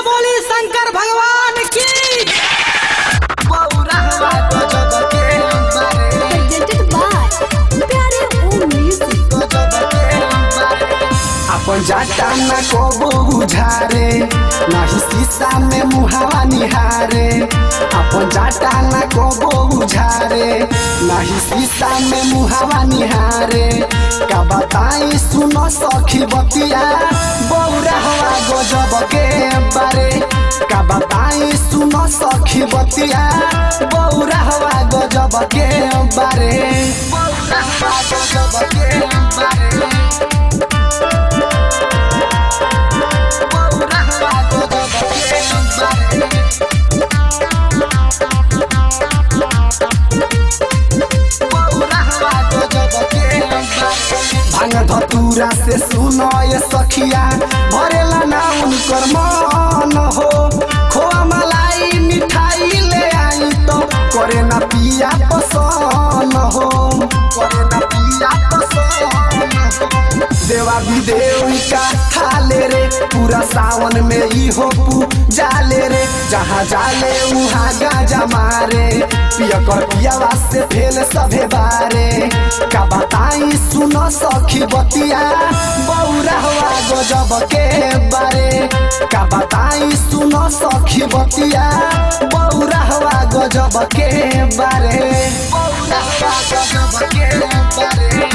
बोली शंकर भगवान की presented by Pyare Om Music. अपन जाटा न कबो बुझारे नाही शीशा में मुहावा निहारे अपन जाटा न कबो बुझारे नाही शीशा में मुहावा निहारे का बताई सुनो सखी बतिया बौरा हवा गजब के बारे का बताई सुनो सखी बतिया बौरा हवा गजब के बारे बौरा हवा गजब के बारे भांग धतूरा से सुनो ये सखिया भरेला ना उनकर मन हो खोआ मलाई मिठाई ले आई तो करे ना पिया पसंद हो करे ना पिया पसंद हो देवा विदेवी का थाले रे पूरा सावन में ही हो पू जाले रे जहाँ जाले उहाँ गाजा मारे पिया कर पियावा से फेल सभे बारे का बताई सुनो सखी बतिया बौरा हुआ गजब के बारे का बताई सुनो सखी बतिया बौरा हुआ गजब के बारे बौरा हुआ गजब के बारे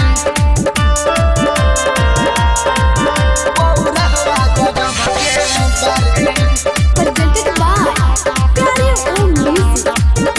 बौरा हुआ गजब के बारे Presented by Pyare Om Music.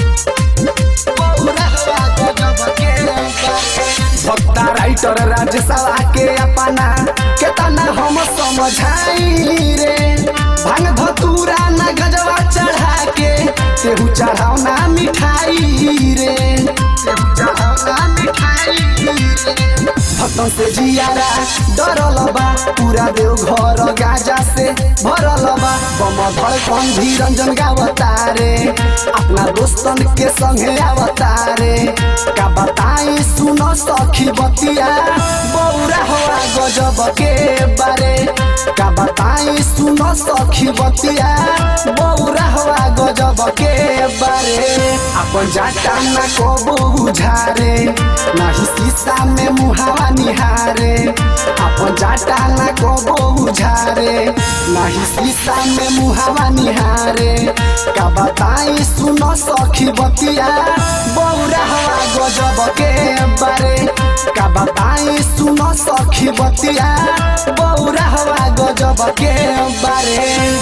भक्ता राइटर राजसभा के अपना केतना हम समझाई रे भांग धतूरा न गजवा चढ़ा के तेहू चढ़ाओ ना मिठाई रे तेहू चढ़ाओ ना मिठाई रे भक्तों से जियारा डरल बा पूरा देव घर गाजा से भरल बा बम धड़कन भी रंजन गावतारे अपना दोस्तन के संगे आवतारे का बताई सुनो सखी बतिया बौरा हुआ गजब के बारे का बताई सुनो सखी बतिया बौरा हुआ गजब के बारे अपन जाटा न कबो बुझारे नाही शीशा में मुहावा निहारे अपन जाटा न कबो बुझारे नाही शीशा में मुहावा निहारे का बताई सुनो सखी बतिया बौरा हवा गजब के बारे का बताई सुनो सखी बतिया बौरा हवा गजब के बारे